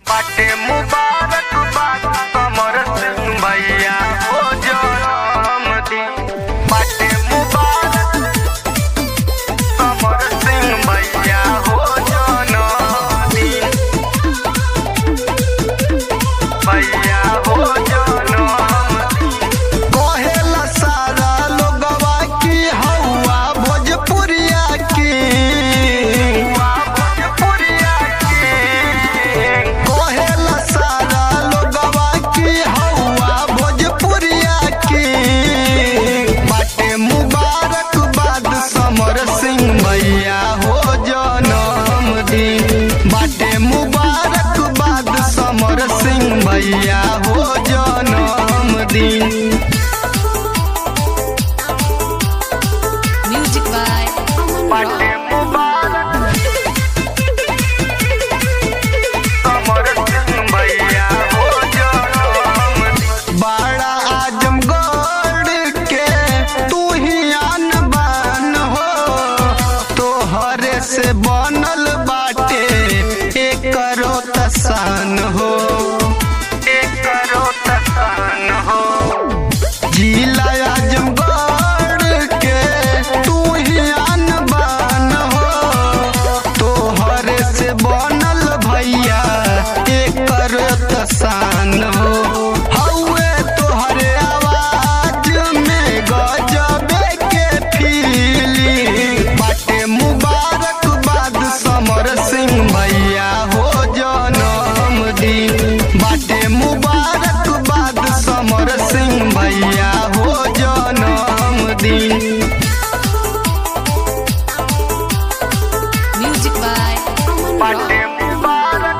बाटे मुबारक बात कमर सिंह भैया हो जन्मदिन बाटे मुबारक कमर सिंह भैया हो जन्मदिन भैया हो जन्मदिन कहेला सारा लोगवा की हौवा भोजपुरिया की भोजपुरिया के कहेला सारा लोगवा की हौवा भोजपुरिया की बाटे मुबारक बाद समर सिंह भैया हो जन्मदिन बाटे मुबारक बाद समर सिंह भैया हो जन्मदिन Music by Aman बाटे Rock. मुबारक कमर सिंह भैया हो जन्मदिन बाड़ा आजमगढ़ के तू ही आन बान हो तोहरे से बनल बाटे एकरो तसान हो करो तसान हो जिला आजमगढ़ के तू ही आन बान हो तोहरे से बनल भैया एकरो तसान हो हौवे तोहरे आवाज में गजबे के फीलिंग बाटे मुबारक बाद समर सिंह भैया हो जन्मदिन बाटे मुबारक बाद समर सिंह भैया हो जन्मदिन Music by Aman बाटे Rock. मुबारक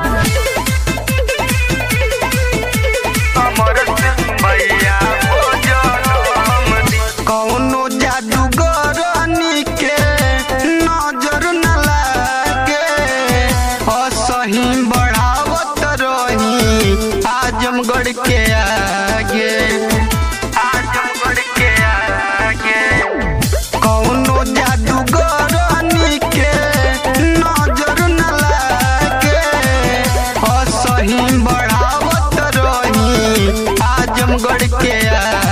कमर सिंह भैया हो जन्मदिन कौनो जादूगरनी के नजर न लागे असही बढ़ावत रही आजमगढ़ के आगे आजमगढ़ के आगे कौनो जादूगरनी के नजर न लागे असही बढ़ावत रही आजमगढ़ के आगे